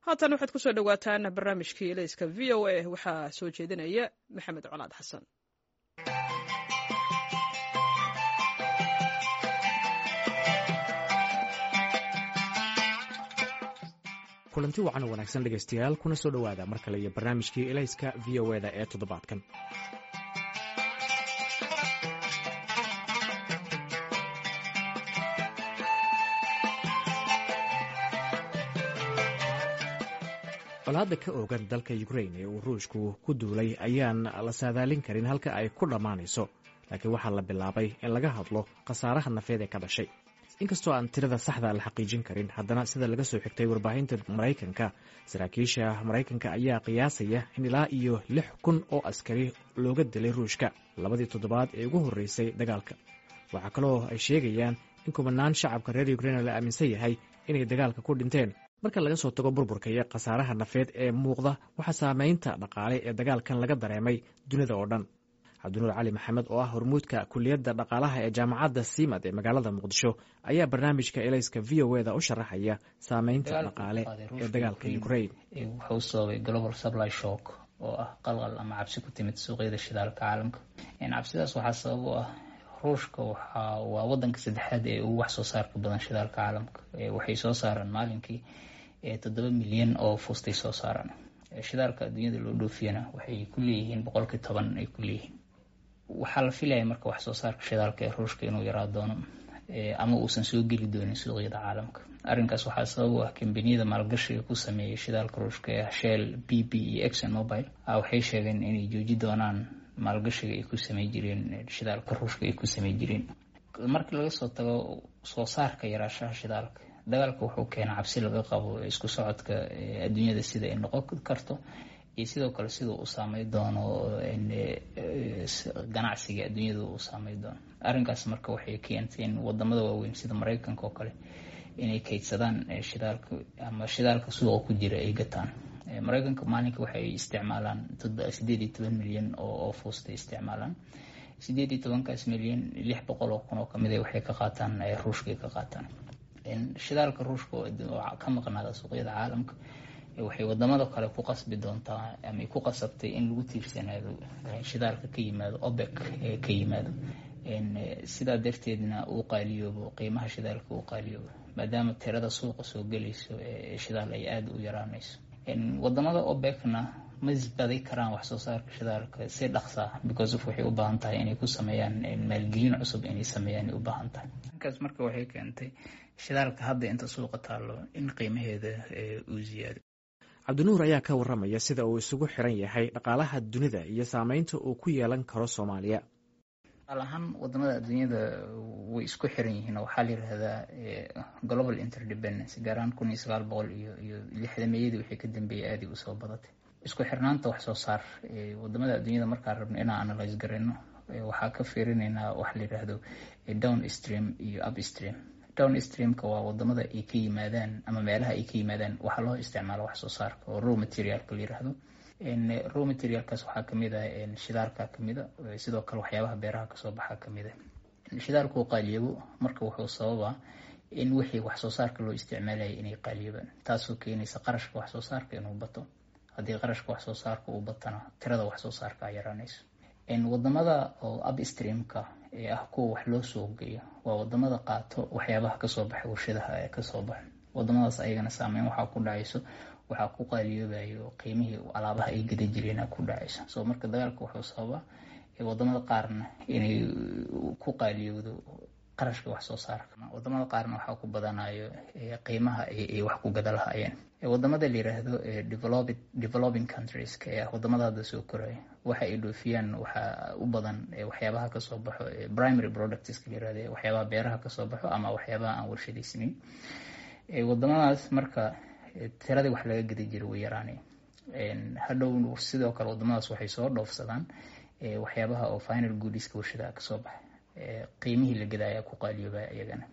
haatan waxaad kusoo dhowaataan barnaamijkii elayska v o a waxaa soo jeedinaya maxamed colaad xasan kulanti wacan oo wanaagsan dhegaystayaal kuna soo dhowaada mar kale iyo barnaamijkii elayska v o eda ee toddobaadkan colaadda ka oogan dalka ukrain ee uu ruushku ku duulay ayaan la saadaalin karin halka ay ku dhammaanayso laakiin waxaa la bilaabay in laga hadlo khasaaraha nafeed ee ka dhashay inkastoo aan tirada saxda la xaqiijin karin haddana sida laga soo xigtay warbaahinta maraykanka saraakiisha maraykanka ayaa qiyaasaya in ilaa iyo lix kun oo askari looga dilay ruushka labadii toddobaad ee ugu horreysay dagaalka waxaa kaloo ay sheegayaan in kumanaan shacabka reer ukrain la aaminsan yahay inay dagaalka ku dhinteen marka laga soo tago burburka iyo khasaaraha nafeed ee muuqda waxaa saameynta dhaqaale ee dagaalkan laga dareemay dunida oo dhan cabdinuur cali maxamed oo ah hormuudka kuliyadda dhaqaalaha ee jaamacadda simad ee magaalada muqdisho ayaa barnaamijka elayska v o eda u sharaxaya saameynta dhaqaale ee dagaalka ukrain wuxuu sababay global supply shock oo ah qalqal ama cabsi ku timid suuqyada shidaalka caalamka cabsidaas waxaa sabab u ah ruushka waa wadanka saddexaad ee ugu wax soo saarka badan shidaalka caalamka waxay soo saaraan maalinkii toddoba milyan oo fustay soo saaraan shidaalka adduunyada loo dhoofiyana waxay ku leeyihiin boqolkii toban ay ku leeyihiin waxaa la filaya marka wax soo saarka shidaalka ee ruushka inuu yaraa doono ama uusan soo geli doonin suuqyada caalamka arrinkaas waxaa sabab u ah kambaniyada maalgashiga ku sameeyay shidaalka ruushka ee shell b b iyo exxon mobile waxay sheegeen inay jooji doonaan maalgashiga ay ku samey jireen shidaalka ruushka ay ku samey jireen markii laga soo tago soo saarka yaraashaha shidaalka dagaalka wuxuu keenaa cabsi laga qabo isku socodka adduunyada sida ay noqon karto iyo sidoo kale sida uu saamey doono ganacsiga adduunyada uu saamey doono arrinkaas marka waxay keentay in wadamada waaweyn sida mareykanka oo kale inay kaydsadaan shidaalka ama shidaalka suuqa ku jira ay gataan mareykanka maalinka waxay isticmaalaan sideed iyo toban milyan oo fuustay isticmaalaan sideed iyo tobankaas milyan lix boqol oo kun oo kamid waxay ka qaataan ruushkay ka qaataan shidaalka ruushka oo ka maqnaada suuqyada caalamka waxay wadamada kale ku qasbi doontaa ama ku qasabtay in lagu tiirsanaado shidaalka ka yimaado obek ka yimaado sidaa darteedna uu qaaliyoobo qiimaha shidaalka uu qaaliyoobo maadaama tirada suuqa soo gelayso ee shidaal ay aada u yaraanayso wadamada obekna ma isbaday karaan wax soo saarka shidaalka si dhaqsaa because of waxay u baahan tahay inay ku sameeyaan maalgelin cusub inay sameeyaan ay u baahan tahay markaas marka waxay keentay shidaalka hadda inta suuqa taalo in qiimaheeda uu ziyaado cabdinuur ayaa ka waramaya sida uu isugu xiran yahay dhaqaalaha dunida iyo saameynta uu ku yeelan karo soomaaliya al ahaan wadamada adduunyada way isku xiran yihiin oo waxaa la yirahdaa global interdependence gaaraan kun iyo sagaal boqol iyo iyo lixdameeyadii waxay ka dambeeyay aadii usoo badatay isku xirnaanta wax soo saar wadamada adduunyada markaan rabno inaan analyse garayno waxaa ka fiirinaynaa waxa la yiraahdo down stream iyo up stream down streamka waa wadamada ay ka yimaadaan ama meelaha ay ka yimaadaan waxaa loo isticmaalo wax soo saarka oo raw materialka la yiraahdo raw materialkaas waxaa kamid ah shidaalka kamid a sidoo kale waxyaabaha beeraha kasoo baxa kamid a shidaalkuu qaaliyabo marka wuxuu sababaa in wixii wax soo saarka loo isticmaalaya inay qaaliyabaan taasoo keenaysa qarashka wax soo saarka inuu bato haddii qarashka wax soo saarka uu batana tirada wax soo saarka a yaraanayso wadamada oo upstreamka ee ah kuwa wax loo soo geeyo waa wadamada qaato waxyaabaha kasoo baxay warshadaha ee kasoo baxa wadamadaas ayagana saameyn waxaa ku dhacayso waxaa ku qaaliyoobayo qiimihii alaabaha ay gada jireen ku dhacayso so marka dagaalka wuxuu sababaa wadamada qaarna inay ku qaaliyowdo qarashka wax soo saarka wadamada qaarna waxaa ku badanayo qiimaha ay wax ku gada lahaayeen wadamada la yiraahdo developing countries ee ah wadamada hadda soo koraya waxa ay dhoofiyaan waxaa u badan waxyaabaha kasoo baxo primary products la yirahdo waxyaabaha beeraha kasoo baxo ama waxyaabaha aan warshadaysnayn wadamadaas marka tiradii wax laga gada jira way yaraanay hadhow sidoo kale wadamadaas waxay soo dhoofsadaan waxyaabaha oo final goodiska warshadaha kasoo baxa qiimihii la gada ayaa ku qaaliyooba iyagana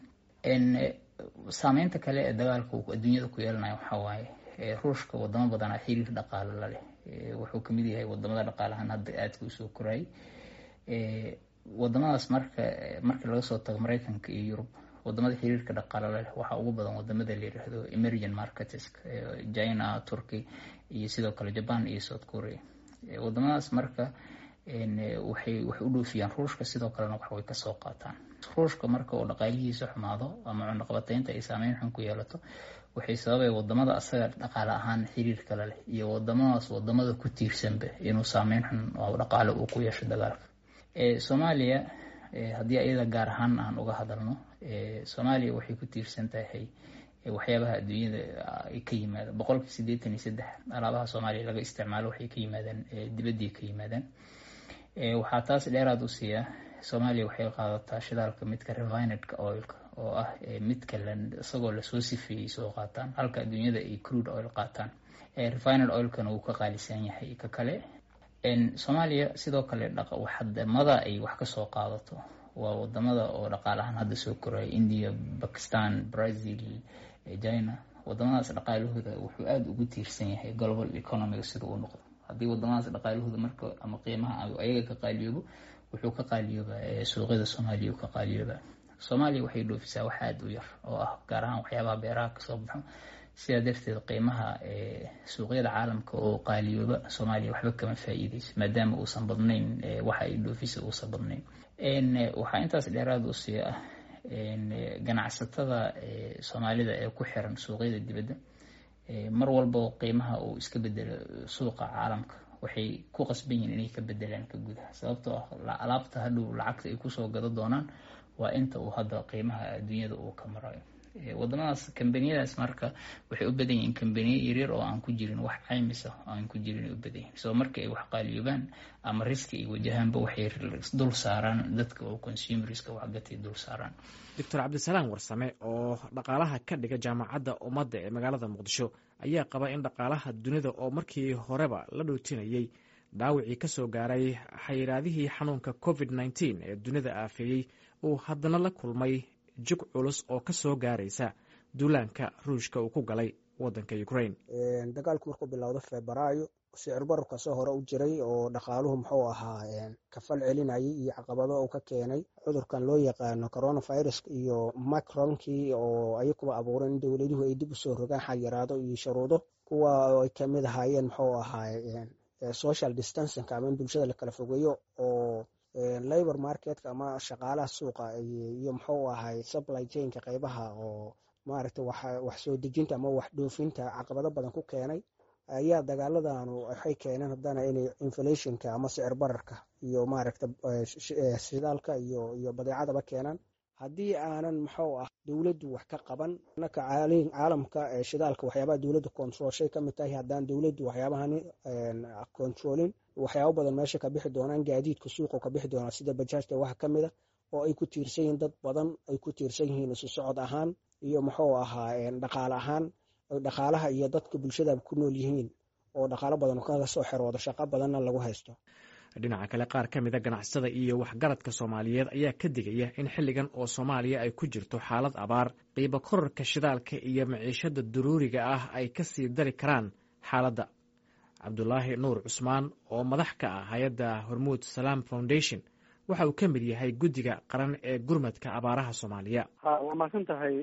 saameynta kale ee dagaalka uu adduunyada ku yeelanayo waxaa waaye ruushka wadamo badanaa xiriir dhaqaalo la leh wuxuu kamid yahay wadamada dhaqaalahan hadda aadka usoo korayay wadamadaas marka marka laga soo tago mareykanka iyo yurub wadamada xiriirka dhaqaale leh waxaa ugu badan wadamada la yiraahdo emerging markets china turkey iyo sidoo kale japan iyo south korea wadamadaas marka waxay wax u dhoofiyaan ruushka sidoo kalena wax way kasoo qaataan ruushka marka oo dhaqaalihiisa xumaado ama cunaqabateynta ay saameyn xun ku yeelato waxay sababay wadamada asaga dhaqaale ahaan xiriir kale leh iyo wadamadaas wadamada ku tiirsanba inuu saameyn xun oo dhaqaale uu ku yeesho dagaalka soomaaliya haddii ayada gaar ahaan aan uga hadalno soomaaliya waxay ku tiirsan tahay waxyaabaha adduunyada ay ka yimaadaan boqolkii siddeetan iyo saddex alaabaha soomaaliya laga isticmaalo waxay ka yimaadaan dibaddii ka yimaadaan waxaa taas dheeraad u siiya soomaaliya waxay qaadataa shidaalka midka revinedka oilka oo ah midka isagoo lasoo sifeeyey soo qaataan halka adduunyada ay crude oil qaataan revined oilkana wuu ka qaalisan yahay ka kale soomaaliya sidoo kale wadamada ay wax kasoo qaadato waa wadamada oo dhaqaalahaan hadda soo koraya india bakistan brazil china wadamadaas dhaqaalahooda wuxuu aada ugu tiirsan yahay global economiga sida uu noqdo haddii wadamadaas dhaqaalahooda marka ama qiimaha ayaga ka qaaliyoobo wuxuu ka qaaliyoobaa suuqyada soomaaliya ka qaaliyoobaa soomaaliya waxay dhoofisaa wax aada u yar oo ah gaar ahaan waxyaabaha beeraha kasoo baxo sidaa darteed qiimaha suuqyada caalamka oo qaaliyooba soomaaliya waxba kama faa-iideyso maadaama uusan badnayn waxa ay dhoofisa uusan badnayn waxaa intaas dheeraad u sii ah ganacsatada soomaalida ee ku xiran suuqyada dibadda mar walba qiimaha uu iska bedelo suuqa caalamka waxay ku qasban yihiin inay ka bedelaan ka gudaha sababtoo ah alaabta hadhow lacagta ay kusoo gado doonaan waa inta uu hadda qiimaha adduunyada uu ka marayo wadamadaas kambaniyadaas marka waxay u badan yihiin kambaniya yaryar oo aan ku jirin wax caymisa oo aan ku jirin ay u badan yihin soo marka ay wax qaaliyoobaan ama riski ay wajahaanba waxay dul saaraan dadka oo consumerska waxgatay dul saaraan doctor cabdisalaam warsame oo dhaqaalaha ka dhiga jaamacadda ummadda ee magaalada muqdisho ayaa qaba in dhaqaalaha dunida oo markii horeba la dhootinayey dhaawicii ka soo gaaray xayiraadihii xanuunka covid nneteen ee dunida aafeeyey uu haddana la kulmay jug culus oo ka soo gaaraysa duulaanka ruushka uu ku galay wadanka ukraine dagaalku markuu bilowdo febraayo sicir bararka soo hore u jiray oo dhaqaaluhu muxuu ahaa kafal celinayay iyo caqabado uu ka keenay cudurkan loo yaqaano coronavirus iyo macronkii oo ayakuba abuuray in dowladuhu ay dib usoo rogaan xayiraado iyo shuruudo kuwa ay kamid ahaayeen muxuu ahaa social distancing ama in bulshada la kala fogeeyo oo labor marketka ama shaqaalaha suuqa iyo muxuu ahay supply chainka qeybaha oo maaragta wax soo dejinta ama wax dhoofinta caqabado badan ku keenay ayaa dagaaladanu waxay keeneen haddana inay inflationka ama sicir bararka iyo maaragta shidaalka iyo iyo badeecadaba keenaan haddii aanan muxuu ah dowladdu wax ka qaban naka caalamka shidaalka waxyaabaha dowladda controlshay kamid tahay haddaan dowladdu waxyaabahani controlin waxyaabo badan meesha ka bixi doonaan gaadiidka suuqa ka bixi doonaan sida bajaajta waxa kamid a oo ay ku tiirsan yihiin dad badan ay ku tiirsan yihiin isu socod ahaan iyo muxuu ahaa dhaqaale ahaan dhaqaalaha iyo dadka bulshada ku nool yihiin oo dhaqaalo badan kaga soo xeroodo shaqo badanna lagu haysto dhinaca kale qaar ka mida ganacsada iyo waxgaradka soomaaliyeed ayaa ka digaya in xilligan oo soomaaliya ay ku jirto xaalad abaar qiibo korarka shidaalka iyo maciishada daruuriga ah ay ka sii dari karaan xaaladda cabdulaahi nuur cusmaan oo madax ka ah hay-adda hormuud salaam foundation waxa uu ka mid yahay guddiga qaran ee gurmadka abaaraha soomaaliya ha waa mahadsan tahay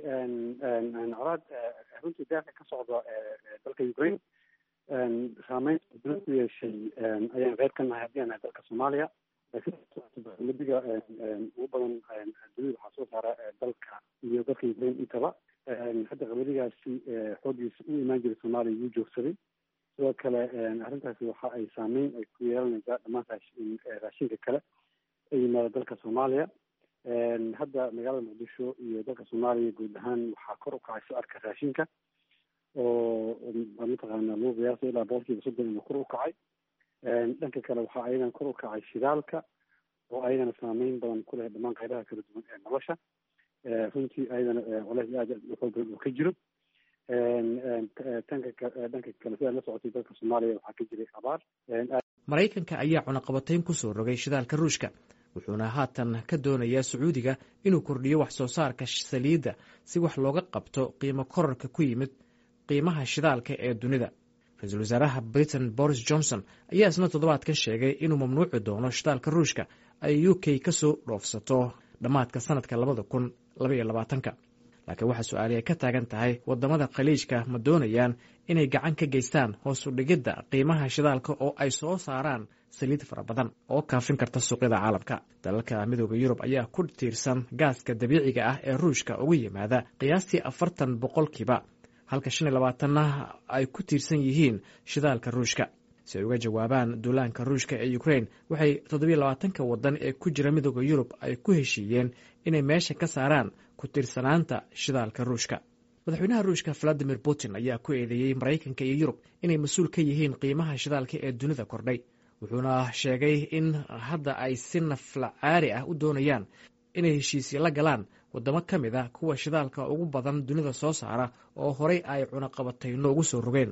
colaad runtii daaqa ka socda dalka ukraine saameynta dula ku yeeshay ayaan qeyb ka nahay haddii aan nahay dalka soomaaliya madiga ugu badan dunida waxaa soo saara dalka iyo dalka ukraine intaba hadda qamadigaasi xooggiisa u imaan jiray soomaaliya wuu joogsaday sidoo kale arrintaasi waxa ay saameyn ay ku yeelanaysaa dhammaan raashinka kale ee yimaada dalka soomaaliya hadda magaalada muqdisho iyo dalka soomaaliya guud ahaan waxaa kor u kacay sicirka raashinka oo mataqaana lagu qiyaaso ilaa boqolkiiba soddon inuu kor u kacay dhanka kale waxaa ayagana kor u kacay shidaalka oo ayagana saameyn badan ku leh dhammaan qaybaha kala duwan ee nolosha runtii ayadana colays aad xoog badan oo ka jiro tanka dhanka kale sidaa la socotay dalka soomaaliya waxaa ka jiray abaar maraykanka ayaa cunaqabatayn ku soo rogay shidaalka ruushka wuxuuna haatan ka doonayaa sacuudiga inuu kordhiyo wax soo saarka saliidda si wax looga qabto qiimo korarka ku yimid qiimaha shidaalka ee dunida ra-iisul wasaaraha britain boris johnson ayaa isna toddobaadkan sheegay inuu mamnuuci doono shidaalka ruushka ay u k ka soo dhoofsato dhammaadka sanadka labada kun labaiyo labaatanka laakiin waxaa su-aali ay ka taagan tahay waddamada khaliijka ma doonayaan inay gacan ka geystaan hoos u dhigidda qiimaha shidaalka oo ay soo saaraan saliid fara badan oo kaafin karta suuqyada caalamka dalalka midooda yurub ayaa ku tiirsan gaaska dabiiciga ah ee ruushka uga yimaada qiyaastii afartan boqolkiiba halka shan iyo labaatanna ay ku tiirsan yihiin shidaalka ruushka si ay uga jawaabaan duulaanka ruushka ee ukrain waxay toddobiyo labaatanka waddan ee ku jira midooda yurub ay ku heshiiyeen inay meesha ka saaraan ku tiirsanaanta shidaalka ruushka madaxweynaha ruushka valadimir putin ayaa ku eedeeyey maraykanka iyo yurub inay mas-uul ka yihiin qiimaha shidaalka ee dunida kordhay wuxuuna sheegay in hadda ay si naflacaari ah u doonayaan inay heshiisyo la galaan waddamo ka mid a kuwa shidaalka ugu badan dunida soo saara oo horay ay cunaqabatayno ugu soo rogeen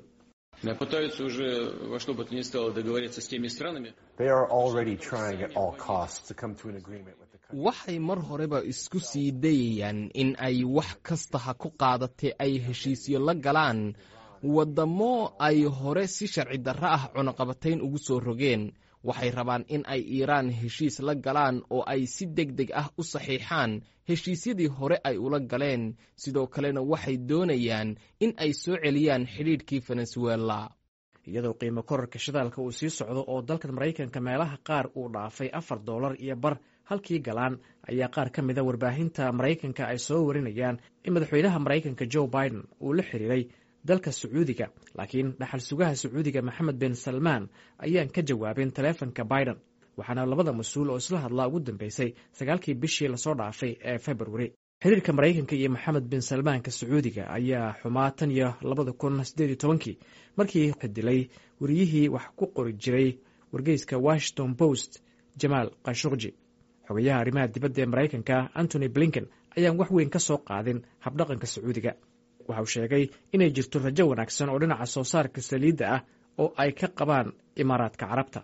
waxay mar horeba isku sii dayayaan in ay wax kasta ha ku qaadatee ay heshiisyo la galaan waddamo ay hore si sharci darro ah cunaqabatayn ugu soo rogeen waxay rabaan in ay iiraan heshiis la galaan oo ay si deg deg ah u saxiixaan heshiisyadii hore ay ula galeen sidoo kalena waxay doonayaan in ay soo celiyaan xidhiidhkii venezuela iyadoo qiimo korarka shidaalka uu sii socdo oo dalkan maraykanka meelaha qaar uu dhaafay afar doolar iyo bar halkii galaan ayaa qaar ka mida warbaahinta maraykanka ay soo warinayaan in madaxweynaha maraykanka joe biden uu la xiriiray dalka sacuudiga laakiin dhaxal sugaha sacuudiga maxamed bin salmaan ayaan ka jawaabin taleefonka biden waxaana labada mas-uul oo isla hadlaa ugu dambeysay sagaalkii bishii lasoo dhaafay ee februari xiriirka maraykanka iyo maxamed bin salmaanka sacuudiga ayaa xumaa tan iyo labada kun sideed iyo tobankii markii xidilay wariyihii wax ku qori jiray wargeyska washington post jamaal khashukji xogayaha arrimaha dibadda ee maraykanka antony blinken ayaan wax weyn ka soo qaadin habdhaqanka sacuudiga waxa uu sheegay inay jirto rajo wanaagsan oo dhinaca soo saarka saliidda ah oo ay ka qabaan imaaraadka carabta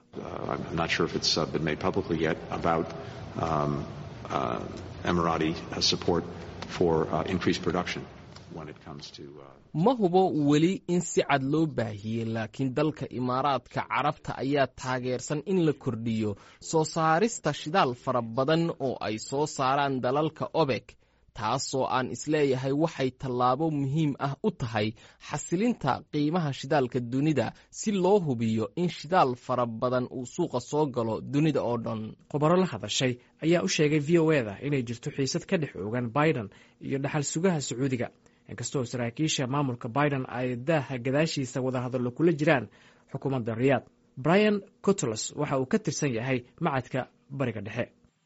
ma hubo weli in si cad loo baahiyey laakiin dalka imaaraadka carabta ayaa taageersan in la kordhiyo soo saarista shidaal fara badan oo ay soo saaraan dalalka obek taasoo aan isleeyahay waxay tallaabo muhiim ah u tahay xasilinta qiimaha shidaalka dunida si loo hubiyo in shidaal fara badan uu suuqa soo galo dunida oo dhan khubaro la hadashay ayaa u sheegay v o eda inay jirto xiisad ka dhex oogan biden iyo dhaxal sugaha sacuudiga inkastoo saraakiisha maamulka biden ay daaha gadaashiisa wadahadallo kula jiraan xukuumadda riyaad brian cotlos waxa uu ka tirsan yahay macadka bariga dhexe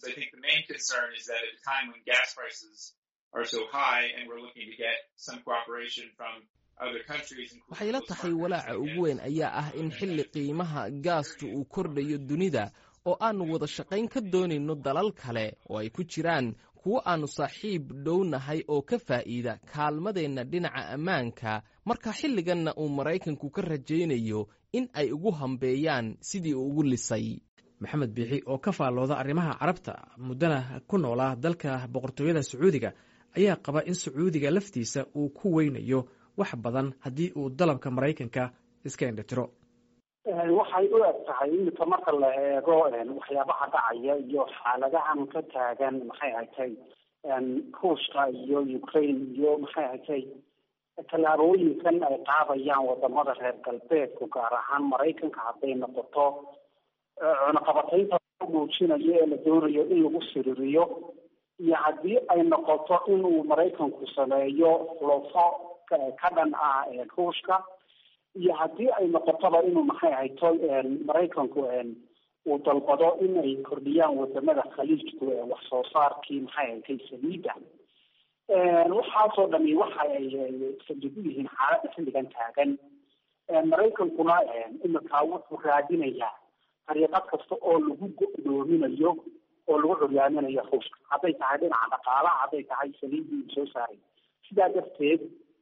waxay la tahay walaaca ugu weyn ayaa ah in xilli qiimaha gaastu uu kordhayo dunida oo aannu wada shaqayn ka doonayno dalal kale oo ay ku jiraan kuwo aannu saaxiib dhownahay oo ka faa'iida kaalmadeenna dhinaca ammaanka marka xilliganna uu maraykanku ka rajaynayo in ay ugu hambeeyaan sidii uu ugu lisay maxamed biixi oo ka faallooda arrimaha carabta muddana ku noolaa dalka boqortooyada sacuudiga ayaa qaba in sacuudiga laftiisa uu ku weynayo wax badan haddii uu dalabka maraykanka iska indhitiro waxay u eg tahay iminka marka la eego waxyaabaha dhacaya iyo xaaladahan ka taagan maxay ahatay ruushka iyo ukraine iyo maxay ahatay tallaabooyinkan ay qaadayaan wadamada reer galbeedku gaar ahaan maraykanka hadday noqoto cunaqabataynta muujinayo ee la doonayo in lagu siririyo iyo haddii ay noqoto inuu maraykanku sameeyo lofo ka dhan ah ruushka iyo haddii ay noqotoba inuu maxay ahayto maraykanku uu dalbado in ay kordhiyaan wadamada khaliijku wax soo saarkii maxay ahatay saliida waxaasoo dhami waxa ay saldhig u yihiin xaaladda xilligan taagan maraykankuna imika wuxuu raadinayaa dariiqad kasta oo lagu go-doominayo oo lagu curyaaminayo ruushka hadday tahay dhinaca dhaqaalaha hadday tahay saliidii uu soo saaray sidaa darteed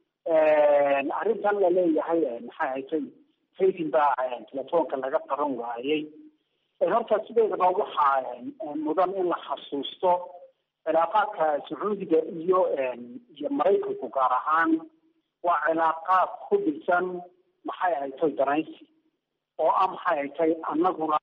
arrintan la leeyahay maxay ahatay haytin baa telefoonka laga qaban waayey horta sideedaba waxaa mudan in la xasuusto cilaaqaadka sacuudiga iyo iyo maraykanku gaar ahaan waa cilaaqaad ku dhisan maxay ahatay danaysi oo ah maxay ahatay annaguna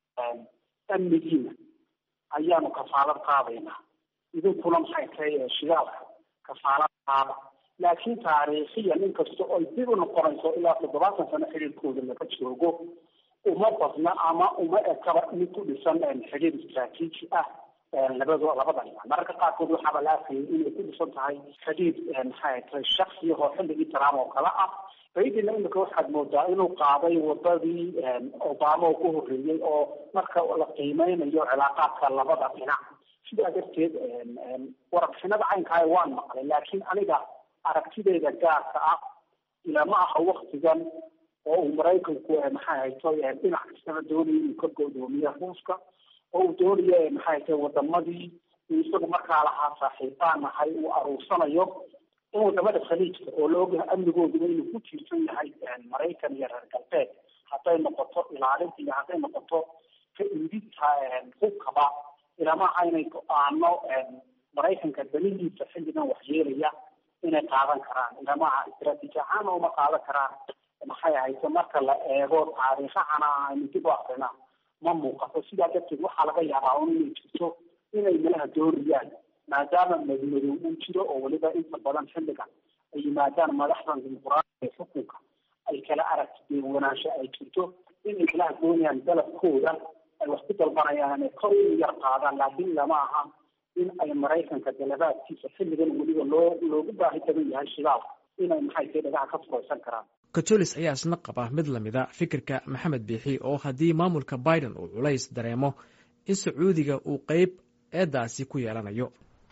amnigiina ayaanu kafaalad qaadaynaa idinkuna maxay tahay shidaalka kafaaladaada laakiin taariikhiyan inkasta oo dib u noqonayso ilaa toddobaatan sano xiriirkooda laga joogo uma badna ama uma ekaba mid ku dhisan xiriir istraatiiji ah labado labada dhinac mararka qaarkood waxaaba la arkayay inay ku dhisan tahay xidhiid maxay tahay shaksiyahoo xilligii trump oo kale ah baydina imika waxaad moodaa inuu qaaday wadadii obama oo ku horreeyey oo marka la qiimeynayo cilaaqaadka labada dhinac sidaa darteed warbixinada caynkaa waan maqlay laakiin aniga aragtideyda gaarka ah ilama aha waktigan oo uu maraykanku maxay hayto dhinac kastaba doonaya inuu ka godoomiyo ruuska oo uu doonayo maxay hayto wadamadii uu isagu markaa lahaa saaxiibaan nahay uu aruursanayo in wadamada khaliijka oo la ogyahay amnigooduba inuu ku tiirsan yahay maraykan iyo reer galbeed hadday noqoto ilaalinta iyo hadday noqoto ka iidinta hubkaba ilamaha inay go-aano maraykanka danihiisa xilligan waxyeelaya inay qaadan karaan ilamaha istraatiiji ahaana uma qaadan karaan maxay ahayse marka la eego taariikhahana aynu dib u akrina ma muuqato sidaa darteed waxaa laga yaabaa un inay jirto inay malaha doonayaan maadaama madmadow uu jiro oo weliba inta badan xilligan ay yimaadaan madaxdan dimuquraadiga ee xukunka ay kala aragti wanaansho ay jirto inay malaha doonayaan dalabkooda ay wax ku dalbanayaan inay kor u yar qaadaan laakiin lama aha in ay maraykanka dalabaadkiisa xilligan weliba loo loogu baahi badan yahay shidaal inay maxay tahay dhagaha ka furaysan karaan katolis ayaa isna qaba mid lamida fikirka maxamed biixi oo haddii maamulka biden uu culays dareemo in sacuudiga uu qeyb eedaasi ku yeelanayo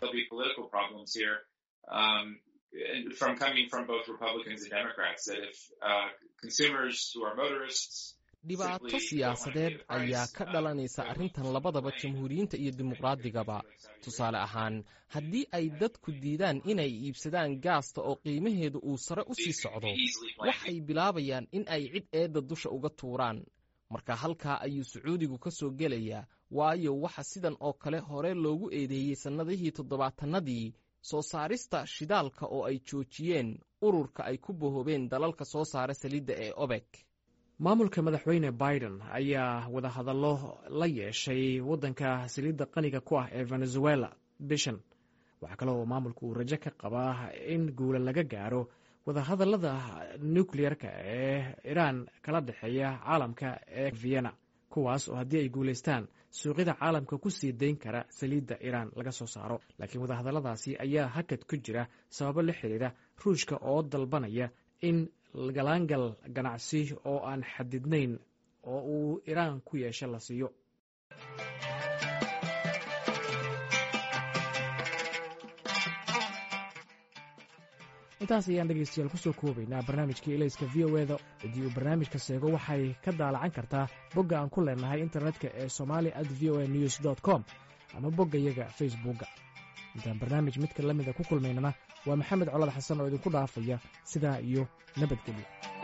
dhibaato siyaasadeed ayaa ka dhalanaysa arrintan labadaba jamhuuriyiinta iyo dimuqraadigaba tusaale ahaan haddii ay dadku diidaan inay iibsadaan gaasta oo qiimaheedu uu sare u sii socdo waxay bilaabayaan in ay cid eedda dusha uga tuuraan marka halkaa ayuu sacuudigu ka soo gelayaa waayo waxa sidan oo kale hore loogu eedeeyey sannadihii toddobaatannadii soo saarista shidaalka oo ay joojiyeen ururka ay ku bahoobeen dalalka soo saara saliidda ee obek maamulka madaxweyne biden ayaa wadahadallo la yeeshay waddanka saliidda qaniga ku ah ee venezuela bishan waxaa kale oo maamulka uu rajo ka qabaa in guula laga gaaro wadahadallada nucleer-ka ee iraan kala dhexeeya caalamka ee vienna kuwaas oo haddii ay guulaystaan suuqyada caalamka ku sii dayn kara saliidda iraan laga soo saaro laakiin wadahadalladaasi ayaa hakad ku jira sababo la xiriira ruushka oo dalbanaya in galaangal ganacsi oo aan xadidnayn oo uu iraan ku yeesho la siiyo intaas ayaan dhegaystayaal kusoo koobaynaa barnaamijkii elayska v o eda haddii uu barnaamijka seego waxay ka daalacan kartaa bogga aan ku leenahay internetka ee somali at v o a news dt com ama boggayaga facebookga intaan barnaamij midka la mida ku kulmaynana waa maxamed colad xasan oo idinku dhaafaya sidaa iyo nabadgelyo